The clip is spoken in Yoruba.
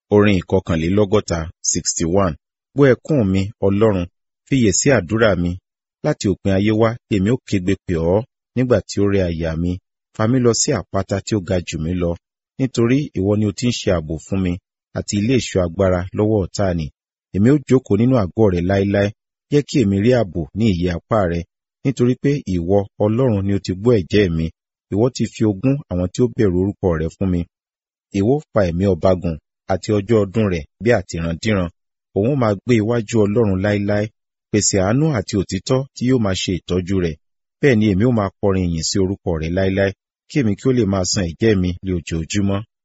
Orin ìkọkànlélọ́gọ́ta sixty one. Gbọ́ ẹkún mi, Ọlọ́run, fiyè sí àdúrà mi. Láti òpin ayé wá, èmi ó kégbe pè ọ́ nígbà tí ó rẹ àyà mi. Fa mí lọ sí àpáta tí ó ga jù mí lọ, nítorí ìwọ ni o ti ń ṣe ààbò fún mi àti ilé ìṣọ́ agbára lọ́wọ́ ọ̀tá ni. Èmi ó jókòó nínú àgọ́ rẹ láéláé. Jẹ́ kí èmi rí ààbò ní ìyẹ́ apá rẹ, nítorí pé ìwọ, Ọlọ́run, ni o ti gbọ́ ẹ̀jẹ́ mi. Ìwọ ti fi ogún àwọn tí ó bẹ̀rù orúkọ rẹ fún mi. Ìwọ fa ẹ̀mí ọba gùn àti ọjọ́ ọdún rẹ̀ bí àtìrandíran. Òun máa gbé iwájú Ọlọ́run láéláé, pèsè àánú àti òtítọ́ tí yóò máa ṣe ìtọ́jú rẹ̀. Bẹ́ẹ̀ ni èmi ó máa kọrin ìyìn sí orúkọ rẹ̀ láéláé, kí èmi kí ó lè máa san ẹ̀jẹ́ mi ní ojoojúmọ́.